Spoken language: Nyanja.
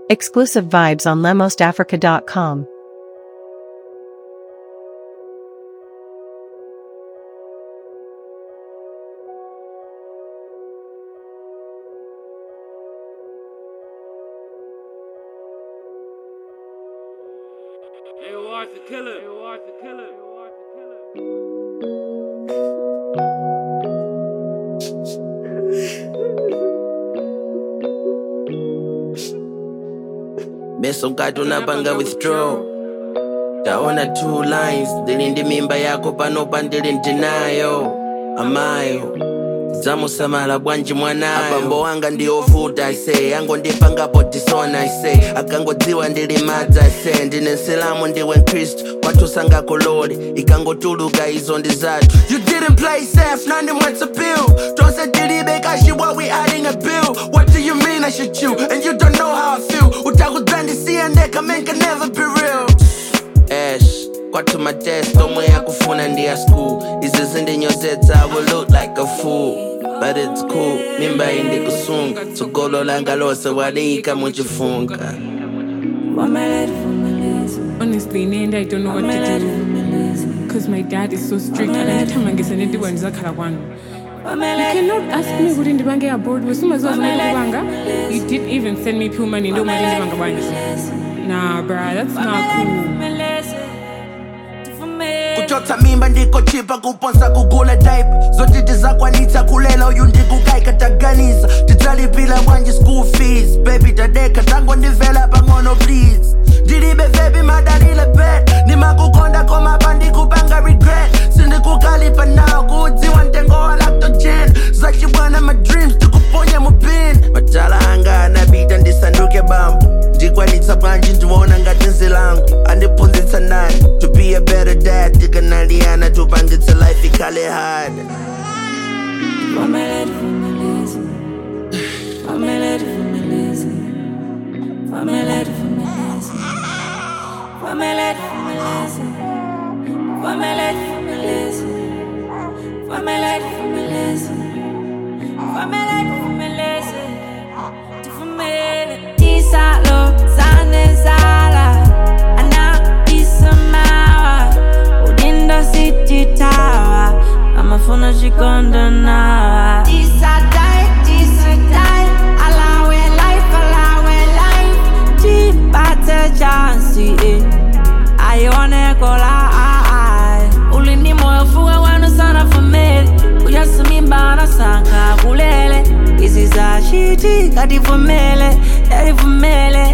Exclusive vibes on lemostafrica.com. Hey, Arthur Killer. Hey, Arthur Killer. Hey, Arthur Killer. mesokati unapanga withdraw taona two lines ndili ndi mimba yako panopa ndili ndinayo amayo zamusamala bwanji mwanayo abambo wanga ndi ovuta ise angondipangapo tisona ise akangodziwa ndili madza ise ndine nsilamu ndiwe mkristu kwathu sangakolole ikangotuluka izo ndi zathu you didn't play safe nandi mwetsa bill tonse tilibe kashi what we adding a bill what do you mean i should you and you don't know how i feel utakudzandisiya ndeka man can never be real ash kwathu matest omwe yakufuna ndi ya school izi zindinyozetsa i will look like a fool but it's cool mimba iyi ndikusunga tsogolo langa lose waliyika muchifunga Honestly, in the end, I don't know what to do. Because my dad is so strict. And every time I get sent into one, You cannot ask me kuti ndipange abroad wesumaziwa zimene kupanga you did even send me pure money ndo mati ndipanga bwanji nah bruh that's not cool kuchotsa mimba ndikochipa kuponsa kugula daipa zoti tizakwanitsa kulela uyu ndikukaika taganiza tidzalipira bwanji school fees baby tadeka tangondimvera pang'ono please ndilibe vebi madalile bet ndimakukonda koma pandikupanga regret sindikukalipa nawo kuudziwa mtengo wa lactogen zachibwana ma dreams tikuponya mupin matala anga anapita ndisanduke bambo ndikwanitsa bwanji ndiwona ngati nzilangu andiphunzitsa nani to be a better dad tikanaliyana tupangitse life ikhale hard Tisalo zanezala ana isamawa udindo sititawa amafuna chikondo nawa tisadai tisadai alawe life alawe life tipate chansi eh. aione kola ai ulini moyo fuwa wanu sana famili kujasimimba sanka kulele izi za shiti kativumele yarivumele